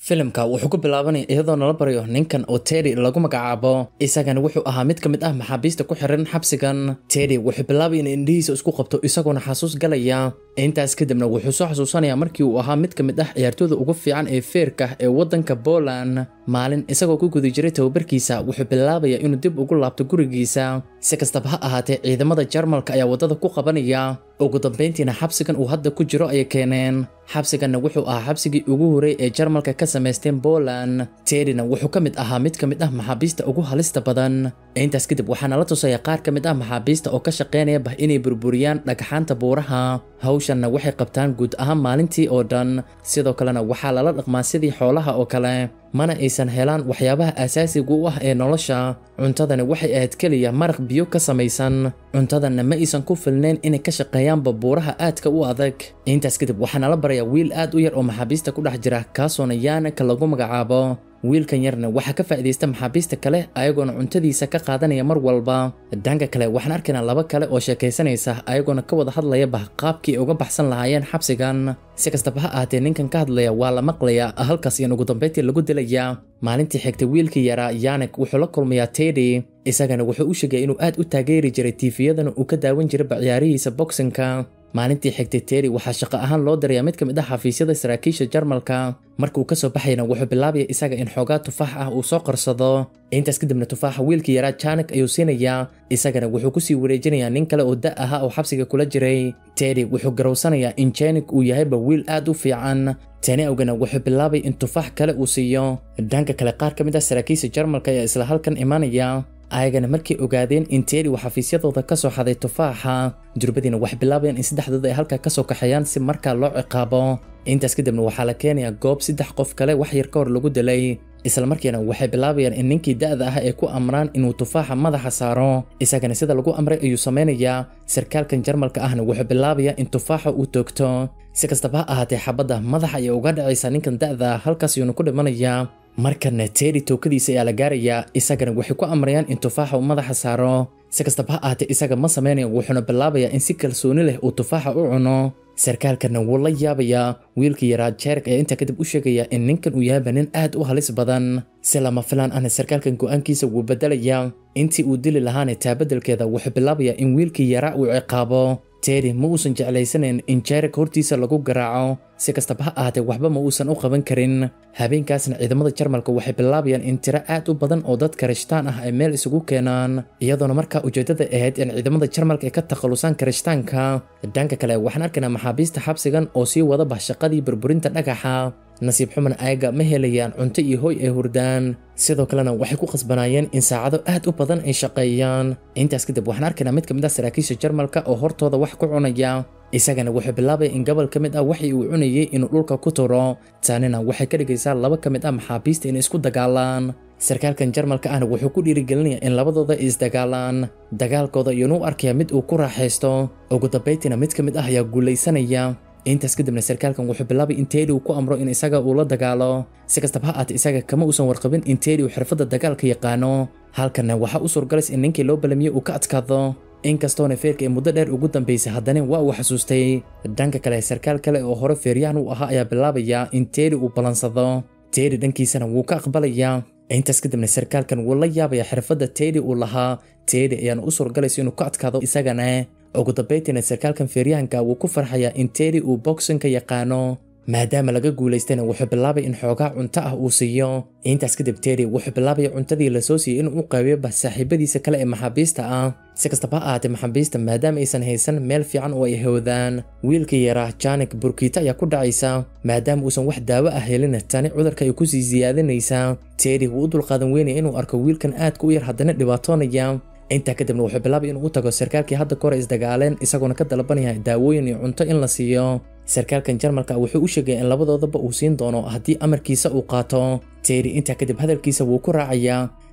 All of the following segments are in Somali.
filimka wuxuu ku bilaabanaya iyadoo nala baryo ninkan oo teddy lagu magacaabo isagana wuxuu ahaa mid ka mid ah maxaabiista ku xiran xabsigan teddy wuxuu bilaabay in indhihiisa isku qabto isagoona xasuus galaya intaas kadibna wuxuu soo xasuusanaya markii uu ahaa mid ka mid ah ciyaartooyda ugu fiican ee feerka ee waddanka Poland maalin isagoo ku guda jiray tababarkiisa wuxuu bilaabaya inuu dib ugu laabto gurigiisa si kastaba ha ahaatee ciidamada Jarmalka ayaa wadada ku qabanaya ugu dambeyntiina xabsigan uu hadda ku jiro ayay keeneen xabsiganna wuxuu ahaa xabsigii ugu horreey ee Jarmalka ka samaysteen Poland Teddyna wuxuu ka mid ahaa mid ka mid ah maxaabiista ugu halista badan intaas kadib waxaana la tusaya qaar ka mid ah maxaabiista oo ka shaqeynaya bah inay burburiyaan dhagxaanta buuraha hawshanna waxay qabtaan guud ahaan maalintii oo dhan sidoo kalena waxaa lala dhaqmaa sidii xoolaha oo kale mana aysan helaan waxyaabaha aasaasiga u ah ee nolosha cuntadani waxay ahayd keliya maraq biyo ka samaysan cuntadanna ma aysan ku filnayn inay ka shaqeeyaanba buuraha aadka u adag intaas kadib waxaana la barayaa wiil aad u yar oo maxaabiista ku dhex jira kaasoona yaanaka lagu magacaabo wiilkan yarna waxaa ka faa'iidaysta maxaabiista kale ayagoona cuntadiisa ka qaadanaya mar walba dhanka kale waxaan arkaynaa laba kale oo sheekaysanaysa ayagoona ka wada hadlaya bah qaabkii ay uga baxsan lahaayeen xabsigan si kastaba ha ahaatee ninkan ka hadlaya waa la maqlaya halkaas iyan ugu dambeyntii lagu dilaya maalintii xigtay wiilkii yaraa yanek wuxuu la kulmayaa teddy isagana wuxuu u sheegaya inuu aad u taageeri jiray tiifiyadana uu ka daawan jirayba ciyaarihiisa boxinka maalintii xigtay teddy waxaa shaqo ahaan loo dirayaa mid ka mid ah xafiisyada saraakiisha jarmalka markuu kasoo baxayna wuxuu bilaabaya isaga in xoogaa tufaax ah uu soo qarsado intaas kadibna tufaaxa wiilkii yaraa janek ayuu siinayaa isagana wuxuu kusii wareejinayaa nin kale oo da ahaa oo xabsiga kula jiray teddy wuxuu garowsanayaa in janek uu yahayba wiil aad u fiican tani awgana wuxuu bilaabay in tufaax kale uu siiyo dhanka kale qaar ka mid ah saraakiisha jarmalka ayaa isla halkan imanaya ayagana markay ogaadeen in teddy uu xafiisyadooda ka soo xaday tufaaxa durbadiina waxay bilaabayaan in saddexdooda ay halkaa kasoo kaxeeyaan si markaa loo ciqaabo intaas kadibna waxaa la keenayaa goob saddex qof kale wax yar ka hor lagu dilay isla markiina waxay bilaabayaan in ninkii da'da ah ay ku amraan inuu tufaaxa madaxa saaro isagana sida lagu amray ayuu samaynayaa sarkaalkan jarmalka ahna wuxuu bilaabayaa in tufaaxa uu toogto si kastaba ha ahaatee xabadda madaxa ayay uga dhacaysaa ninkan da'da halkaas ayuuna ku dhimanayaa markana teddy tookadiisa ayaa la gaarayaa isagana waxay ku amrayaan in tufaaxa uu madaxa saaro si kastaba ha ahaatee isaga ma samaynayo wuxuuna bilaabayaa in si kalsooni leh uu tufaaxa u cuno sarkaalkana wuu la yaabayaa wiilkii yaraa jeerk ayaa intaa kadib u sheegaya in ninkan uu yahayba nin aad u halis badan si lama filaan ahna sarkaalkan go'aankiisa wuu bedelayaa intii uu dili lahaana taabadelkeeda wuxuu bilaabayaa in wiilkii yaraa uu ciqaabo teddy ma uusan jeclaysanayn in jeerk hortiisa lagu garaaco si kastaba ha ahaatee waxba ma uusan u qaban karin habeenkaasna ciidamada jarmalka waxay bilaabayaan in tiro aad u badan oo dad karishtaan ah ay meel isugu keenaan iyadoona markaa ujeeddada ahayd in ciidamada jarmalka ay ka takhalusaan karishtaanka dhanka kale waxaan arkaynaa maxaabiista xabsigan oo sii wada bah shaqadii burburinta dhagaxa nasiib xumana ayaga ma helayaan cunto iyo hoy ay hurdaan sidoo kalena waxay ku qasbanaayeen in saacado aad u badan ay shaqeeyaan intaas kadib waxaan arkaynaa mid ka mid ah saraakiisha jarmalka oo hortooda wax ku cunaya isagana wuxuu bilaabaya in gobol ka mid ah waxii uu cunayay inuu dhulka ku turo taanina waxay ka dhigaysaa laba ka mid ah maxaabiista inay isku dagaalaan sarkaalkan jarmalka ahna wuxuu ku dhiirigelinayaa in labadooda ay isdagaalaan dagaalkooda iyonu u arkaya mid uu ku raaxaysto ugu dambayntiina mid ka mid ah ayaa guulaysanaya intaas kadibna sarkaalkan wuxuu bilaabay in teddy uu ku amro in isaga uu la dagaalo si kastaba ha ahaatee isaga kama uusan warqabin in teddy uu xirfadda dagaalka yaqaano halkanna waxaa u suurgalays in ninkii loo balamiye uu ka adkaado inkastoona feerka ee muddo dheer ugu dambaysay haddana waa uu xasuustay dhanka kale sarkaal kale oo hore feeryahan u ahaa ayaa bilaabaya in teddy uu ballansado teddy dhankiisana wuu ka aqbalayaa intaas kadibna sarkaalkan wuu la yaabaya xirfadda teddy uu lahaa teddy ayaana u suurgalaysa inuu ka adkaado isagana ugu dambayntiina sarkaalkan feeryahanka wuu ku farxayaa in teddy uu boxinka yaqaano maadaama laga guulaystayna wuxuu bilaabay in xoogaa cunto ah uu siiyo intaas kadib teddy wuxuu bilaabaya cuntadii lasoo siiyey inuu u qaabiyo bah saaxiibadiisa kale ee maxaabiista ah si kastaba ha ahaatee maxaabiista maadaama aysan haysan meel fiican oo ay hawdaan wiilkii yaraa janek burkiita ayaa ku dhacaysa maadaama uusan wax daawo ah helin tani cudurka ay kusii siyaadinaysaa teddy wuu u dulqaadan weynaya inuu arko wiilkan aadka u yar haddana dhibaatoonaya intaa kadibna wuxuu bilaabay inuu u tago sarkaalkii hadda kahor isdagaaleen isagoona ka dalabanaya daawooyin iyo cunto in la siiyo sarkaalkan jarmalka wuxuu u sheegaya in labadoodaba uu siin doono haddii amarkiisa uu qaato teddy intaa kadib hadalkiisa wuu ku raacayaa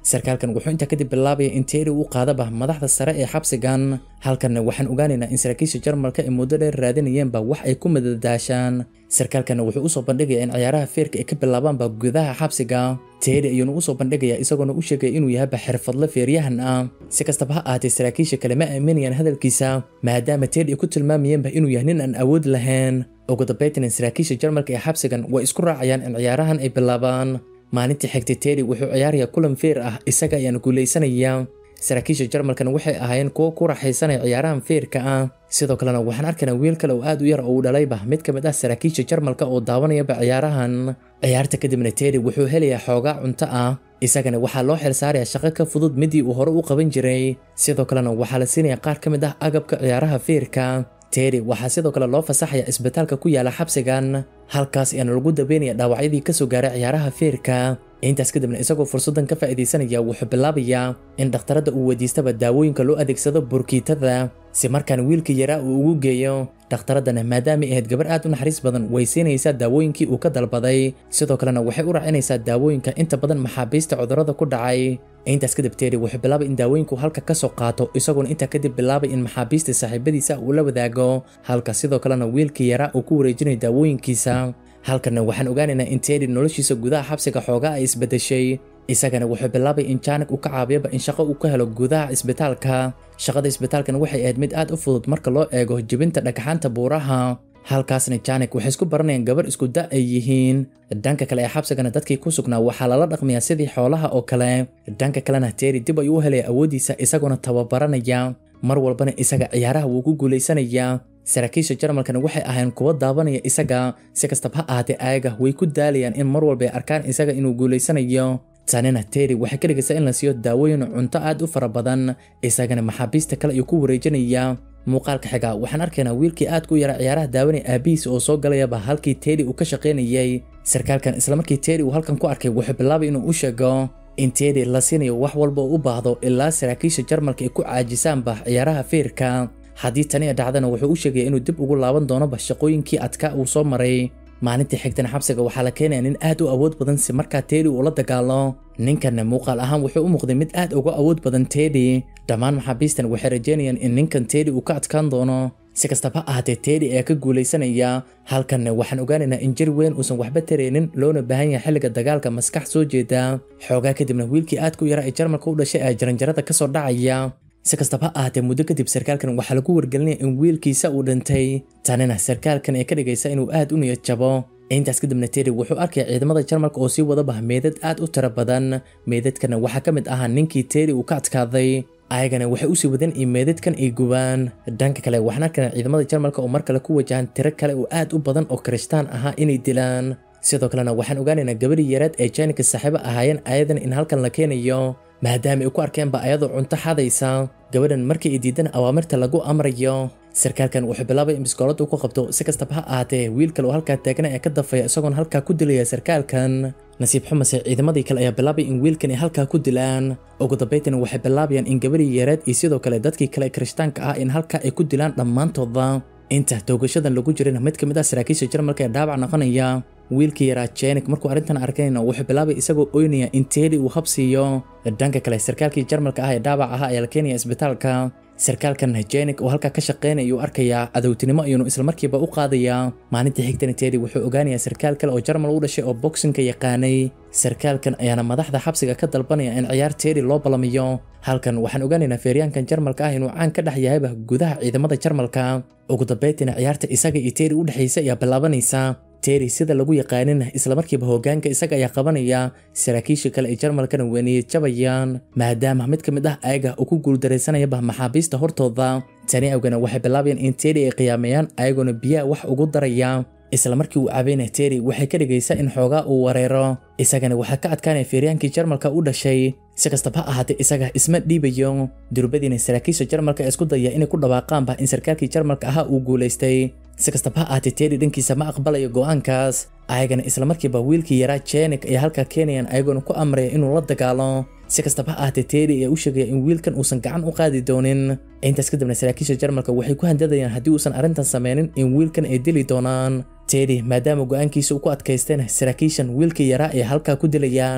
sarkaalkan wuxuu intaa kadib bilaabaya in teri uu qaadaba madaxda sare ee xabsigan halkanna waxaan ogaanaynaa in saraakiisha jarmalka ay muddo dheer raadinayeenba wax ay ku madadaashaan sarkaalkanna wuxuu usoo bandhigaya in ciyaaraha feerka ay ka bilaabaanba gudaha xabsiga teri ayuuna usoo bandhigaya isagoona u sheegaya inuu yahayba xirfadle feeryahan ah si kastaba ha ahaatee saraakiisha kale ma aaminayaan hadalkiisa maadaama teri ay ku tilmaamayeenba inuu yahay nin aan awood lahayn ugu dambaytana saraakiisha jarmalka ee xabsigan way isku raacayaan in ciyaarahan ay bilaabaan maalintii xigtay teri wuxuu ciyaaraya kulan feer ah isaga ayaana guulaysanaya saraakiisha jarmalkana waxay ahaayeen kuwo ku raaxaysanaya ciyaarahan feerka ah sidoo kalena waxaan arkaynaa wiil kale oo aad u yar oo uu dhalayba mid ka mid ah saraakiisha jarmalka oo daawanayaba ciyaarahan ciyaarta kadibna teri wuxuu helayaa xoogaa cunto ah isagana waxaa loo xilsaaraya shaqo ka fudud midii uu hore u qaban jiray sidoo kalena waxaa la siinaya qaar ka mid ah agabka ciyaaraha feerka teri waxaa sidoo kale loo fasaxaya isbitaalka ku yaala xabsigan halkaas ayaana lagu dabeynaya dhaawacyadii kasoo gaaray ciyaaraha feerka intaas kadibna isagoo fursaddan ka faa'iidaysanaya wuxuu bilaabayaa in dhakhtaradda uu weydiistaba daawooyinka loo adeegsado burkiitada si markaan wiilka yaraa uu ugu geeyo dhakhtaradana maadaamay ahayd gabar aad u naxariis badan way siinaysaa daawooyinkii uu ka dalbaday sidoo kalena waxay u raacinaysaa daawooyinka inta badan maxaabiista cudurrada ku dhacay intaas kadib teri wuxuu bilaabay in daawooyinku halka ka soo qaato isagoona intaa kadib bilaabay in maxaabiista saaxiibadiisa uu la wadaago halka sidoo kalena wiilkii yaraa uu ku wareejinayo daawooyinkiisa halkanna waxaan ogaanaynaa in teri noloshiisa gudaha xabsiga xoogaa ay isbedeshay isagana wuxuu bilaabay in jaanig uu ka caabiyaba in shaqo uu ka helo gudaha isbitaalka shaqada isbitaalkan waxay ahayd mid aad u fudud marka loo eego jibinta dhagxaanta buuraha halkaasna janik waxay isku baranayaan gabar isku da ay yihiin dhanka kale ee xabsigana dadkii ku sugnaa waxaa lala dhaqmayaa sidii xoolaha oo kale dhanka kalena teri dib ayuu u helaya awooddiisa isagoona tababaranaya mar walbana isaga ciyaaraha wuu ku guulaysanayaa saraakiisha jarmalkana waxay ahayn kuwa daabanaya isaga si kastaba ha ahaatee ayaga way ku daalayaan in mar walba ay arkaan isaga inuu guulaysanayo tanina teri waxay ka dhigaysaa in la siiyo daawooyin cunto aad u fara badan isagana maxaabiista kale ayuu ku wareejinaya muuqaalka xiga waxaan arkaynaa wiilkii aad ku yara ciyaaraha daawanaya aabihiis oo soo galayaba halkii teri uu ka shaqaynayay sarkaalkan islamarkii teri uu halkan ku arkay wuxuu bilaabay inuu u sheego in teri la siinayo wax walba oo u baahdo ilaa saraakiisha jarmalka ay ku caajisaanba ciyaaraha feerka haddii tani ay dhacdana wuxuu u sheegaya inuu dib ugu laaban doonoba shaqooyinkii adkaa uu soo maray maalintii xigtana xabsiga waxaa la keenaya nin aad u awood badan si markaa tedi uu la dagaalo ninkanna muuqaal ahaan wuxuu u muuqday mid aad uga awood badan tedi dhammaan maxaabiistan waxay rajeynayaan in ninkan tedi uu ka adkaan doono si kastaba ha ahaatee tedi ayaa ka guulaysanaya halkanna waxaan ogaanaynaa in jir weyn uusan waxba taraynin loona baahan yahay xilliga dagaalka maskax soo jeeda xoogaa kadibna wiilkii aad ku yara ee jarmalka u dhashay ayaa jaranjarada kasoo dhacaya si kastaba ha ahaatee muddo kadib sarkaalkan waxaa lagu wargelinaya in wiilkiisa uu dhintay tanina sarkaalkan ay ka dhigaysa inuu aad u niyad jabo intaas kadibna teri wuxuu arkaya ciidamada jarmalka oo sii wadaba meedad aad u tiro badan meedadkana waxaa ka mid ahaa ninkii teri uu ka adkaaday ayagana waxay usii wadeen in meedadkan ay gubaan dhanka kale waxaan arkaynaa ciidamada jarmalka oo mar kale ku wajahan tiro kale oo aad u badan oo kirishtaan ahaa inay dilaan sidoo kalena waxaan ogaanaynaa gabadhii yareed ee jaanika saaxiibo ahaayeen ayadan in halkan la keenayo maadaama ay ku arkeenba ayadoo cunto xadaysa gabadhan markii ay diidan awaamirta lagu amrayo sarkaalkan wuxuu bilaabay in biskoolada ku qabto si kastaba ha ahaatee wiil kale oo halkaa taagana ee ka dafaya isagoona halkaa ku dilaya sarkaalkan nasiib xumase ciidamadii kale ayaa bilaabay in wiilkan ay halkaa ku dilaan ugu dambaytana waxay bilaabayaan in gabadhii yareed iyo sidoo kale dadkii kale kirishtaanka ah in halkaa ay ku dilaan dhammaantooda inta toogashadan lagu jirana mid ka mid ah saraakiisha jarmalka ee dhaawac noqonaya wiilkii yaraa jenik markuu arrintan arkayna wuxuu bilaabay isagoo oynaya in teedi uu habsiiyo dhanka kale sarkaalkii jarmalka ah ee dhaawac ahaa ayaa la keenaya isbitaalka sarkaalkan jenik oo halkaa ka shaqaynaya ayuu arkayaa cadowtinimo ayuunu islamarkiiba u qaadayaa maalintii xigtana teedi wuxuu ogaanayaa sarkaal kale oo jarmal u dhashay oo bogsinka yaqaanay sarkaalkan ayaana madaxda xabsiga ka dalbanaya in ciyaar teedi loo balamiyo halkan waxaan ogaanaynaa feeryaankan jarmalka ah inuu caan ka dhex yahayba gudaha ciidamada jarmalka ugu dambaytina ciyaarta isaga iyo teedi u dhexaysa ayaa bilaabanaysa teri sida lagu yaqaanina islamarkiiba hoggaanka isaga ayaa qabanaya saraakiisha kale ee jarmalkana weeniyey jabayaan maadaama mid ka mid ah ayaga uu ku guuldaraysanayaba maxaabiista hortooda tani awgana waxay bilaabayaan in teri ay qiyaameeyaan ayagoona biyaha wax ugu daraya isla markii uu cabayna teri waxay ka dhigaysaa in xoogaa uu wareero isagana waxaa ka adkaanaya feeryaankii jarmalka u dhashay si kastaba ha ahaatee isaga isma dhiibayo durbadiina saraakiisha jarmalka ee isku daya inay ku dhawaaqaanba in sarkaalkii jarmalka ahaa uu guulaystay si kastaba ha ahaatee teri dhankiisa ma aqbalayo go'aankaas ayagana islamarkiiba wiilkii yaraa jenik ay halkaa keenayaan ayagoona ku amraya inuu la dagaalo si kastaba ha ahaatee teri ayaa u sheegaya in wiilkan uusan gacan u qaadi doonin intaas kadibna saraakiisha jarmalka waxay ku handadayaan haddii uusan arrintan sameynin in wiilkan ay dili doonaan teri maadaama go'aankiisa uu ku adkaysteen saraakiishan wiilkii yaraa ay halkaa ku dilayaan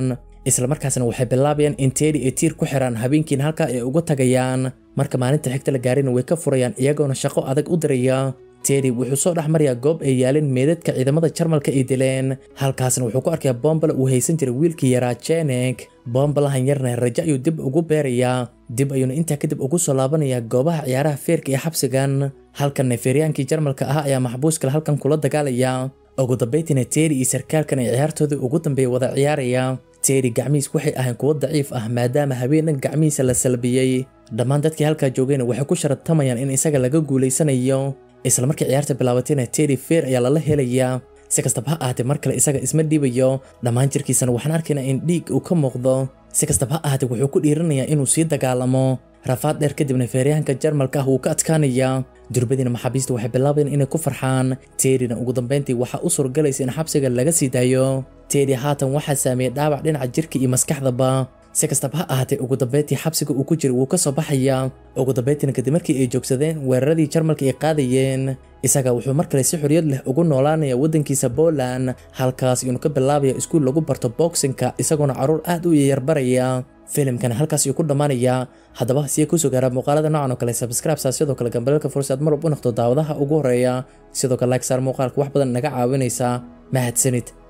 islamarkaasna waxay bilaabayaan in teddy ay tiir ku xiraan habeenkiina halkaa ay uga tagayaan marka maalinta xigta la gaarina way ka furayaan iyagoona shaqo adag u diraya teddy wuxuu soo dhex marayaa goob ay yaaleen meedadka ciidamada jarmalka ay dileen halkaasna wuxuu ku arkayaa bombale uu haysan jiray wiilkii yaraa jenek bombalahan yarna rajo ayuu dib ugu beerayaa dib ayuuna intaa kadib ugu soo laabanayaa goobaha ciyaaraha feerka ee xabsigan halkanna feeryaankii jarmalka ah ayaa maxbuus kale halkan kula dagaalaya ugu dambaytiina teddy iyo sarkaalkan ay ciyaartoodii ugu dambeeya wada ciyaaraya teddy gacmihiis waxay ahayn kuwo daciif ah maadaama habeenan gacmihiisa la salbiyey dhammaan dadkii halkaa joogayna waxay ku sharatamayaan in isaga laga guulaysanayo isla markii ciyaarta bilaabatayna teddy feer ayaa lala helayaa si kastaba ha ahaatee mar kale isaga isma dhiibayo dhammaan jirkiisana waxaan arkaynaa in dhiig uu ka muuqdo si kastaba ha ahaatee wuxuu ku dhiiranayaa inuu sii dagaalamo rafaad dheer kadibna feeryahanka jarmalka ah wuu ka adkaanayaa durbadiina maxaabiista waxay bilaabayaan inay ku farxaan teedina ugu dambayntii waxaa u suurgalaysa in xabsiga laga sii daayo teedi haatan waxaa saameeyey dhaawac dhinaca jirka iyo maskaxdaba si kastaba ha ahaatee ugu dambayntii xabsiga uu ku jiray wuu ka soo baxayaa ugu dambayntiina kadib markii ay joogsadeen weeraradii jarmalka ay qaadayeen isaga wuxuu mar kale si xorriyad leh ugu noolaanaya waddankiisa Poland halkaas inuu ka bilaabaya iskuul lagu barto boxingka isagoona caruur aad u yarbaraya filimkan halkaas ayuu ku dhammaanayaa haddaba si ay kusoo gaaraa muuqaalada noocan oo kale subscribe saa sidoo kale gambalelka fursaad mar walba u noqdo daawadaha ugu horeeya sidoo kale like saar muuqaalka wax badan naga caawinaysa mahadsanid